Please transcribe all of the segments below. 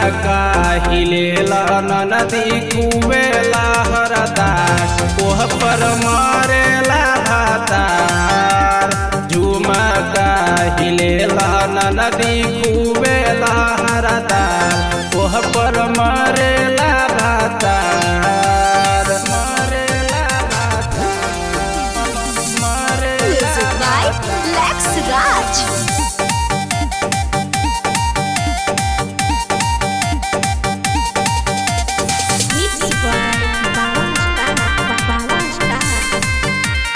झुमका हिलेला नदी कुवेला हरदा ओह पर मरेला भातार झुमका हिलेला नदी कुवेला हरदा ओह पर मरेला भातार मरेला भातार मरेला Music by Lex Raj. Mixed by Bawang Star. Bawang Star.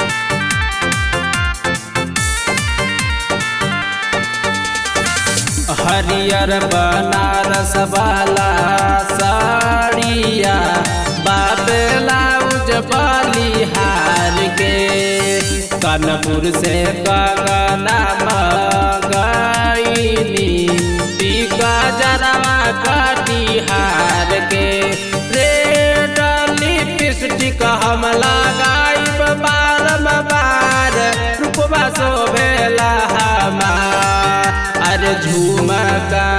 हरियर बनारस वाला साड़िया बाबेला उजबाली के कानपुर से गगना मंगाईली टीका जरवा कटिहार के रेड लिपस्टिक हम लगाइब बारम बार रूपवा शोभेला हमार अरे झुमका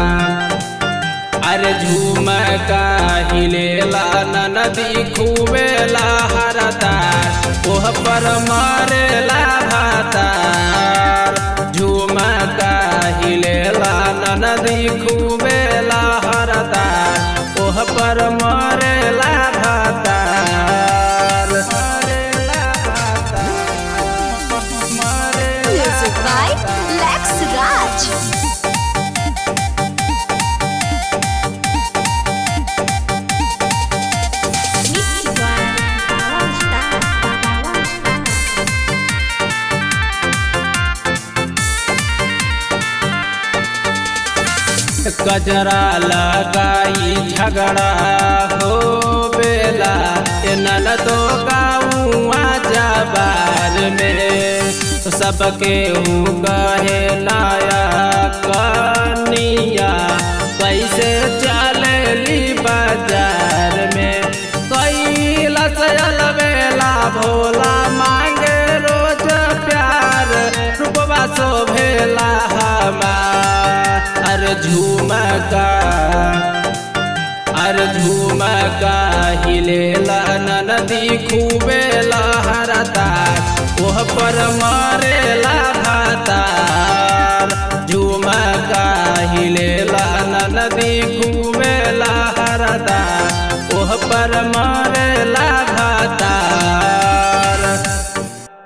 अरे झुमका हिलेला नदी खुवेला हरदार ओह पर मारेला भातार झुमका हिलेला नदी खुवेला हरदार ओह पर मारेला भातार मारेला भातार मारेला Music by Lex Raj. Mixed by Bawang Star. Bawang Star. गजरा लगाई झगड़ा हो बेला नल दो गाँवा जबार में सबके ऊ कहे लाया कनिया कैसे चलेली बाजार में कैलस बेला भोला मांगे रोज प्यार रूपवा शोभेला हमार अरे झुमका अरे झुमका हिलेला नदी खूबेला हरदार ओह पर मारेला भातार झुमका हिलेला नदी खूबेला हरदार ओह पर मार